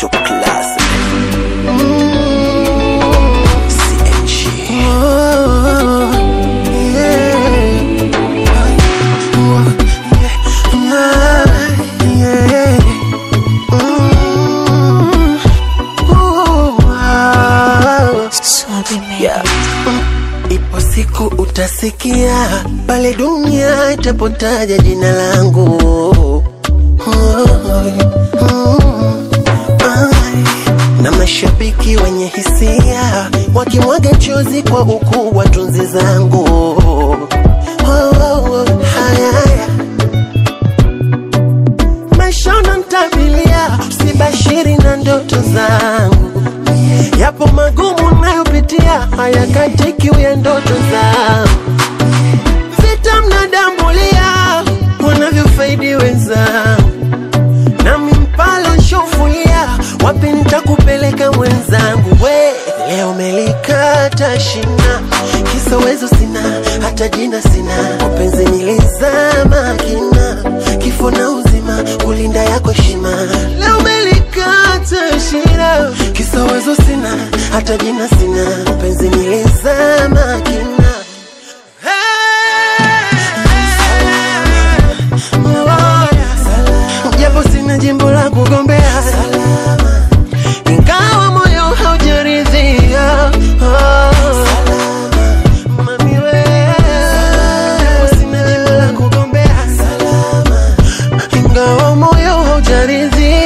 top class. CNG. Yeah. Ipo siku utasikia pale dunia itapotaja jina langu. Na mashabiki wenye hisia wakimwaga chozi kwa ukuu wa tunzi zangu. Haya, haya. Maisha unanitabilia, usibashiri na ndoto zangu. Yapo magumu nayopitia, hayakatiki ya ndoto zangu. Vita mnadambulia, wanavyofaidi wenzangu, nami mpalo nshofulia, wapi nitakupeleka mwenzangu? We leo melikata shina, kisa uwezo sina, hata jina sina, mapenzi nilizama kina, kifo na uzima, kulinda yako heshima. Leo melikata shina, kisa uwezo sina, hata jina sina, mapenzi nilizama kina. Japo sina jimbo la kugombea ingawa moyo haujaridhia Mami we, japo sina jimbo la kugombea ingawa moyo haujaridhia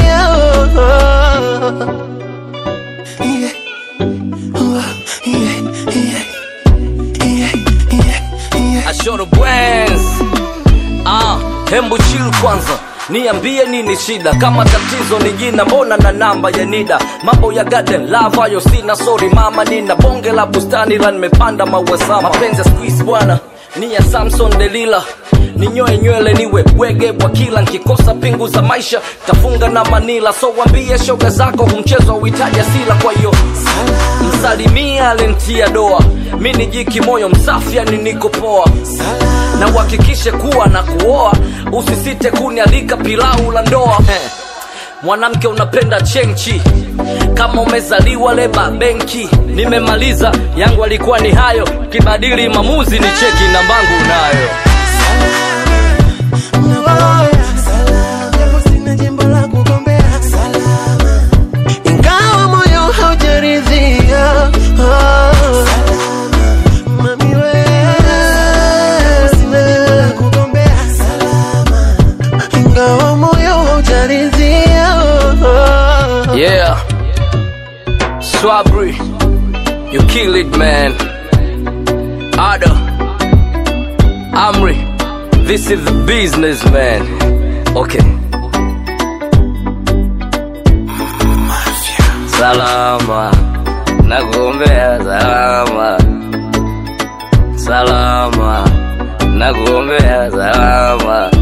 Yeah. Yeah, yeah, yeah, yeah, yeah. Ashoro Bwens. Ah, hembu chill kwanza niambie nini shida kama tatizo ni jina mbona na namba ya nida mambo ya garden love hayo sina sorry mama nina bonge la bustani la nimepanda maua sama mapenzi ya squeeze bwana ni ya samson delila ninyoe nywele niwe bwege bwa kila nkikosa pingu za maisha tafunga na manila so wambie shoga zako humchezo uhitaji asila kwa hiyo msalimia alentia doa mi ni jiki moyo msafi yani niko poa na uhakikishe kuwa na kuoa usisite kunialika pilau la ndoa Heh. mwanamke unapenda chenchi kama umezaliwa leba benki nimemaliza yangu alikuwa ni hayo kibadili mamuzi ni cheki nambangu nayo Japo sina jimbo la kugombea ingawa moyo haujaridhia Mami we, japo sina jimbo la kugombea ingawa moyo haujaridhia yeah swabri you kill it man ada amri this is the business man okay salama nakuombea salama salama nakuombea salama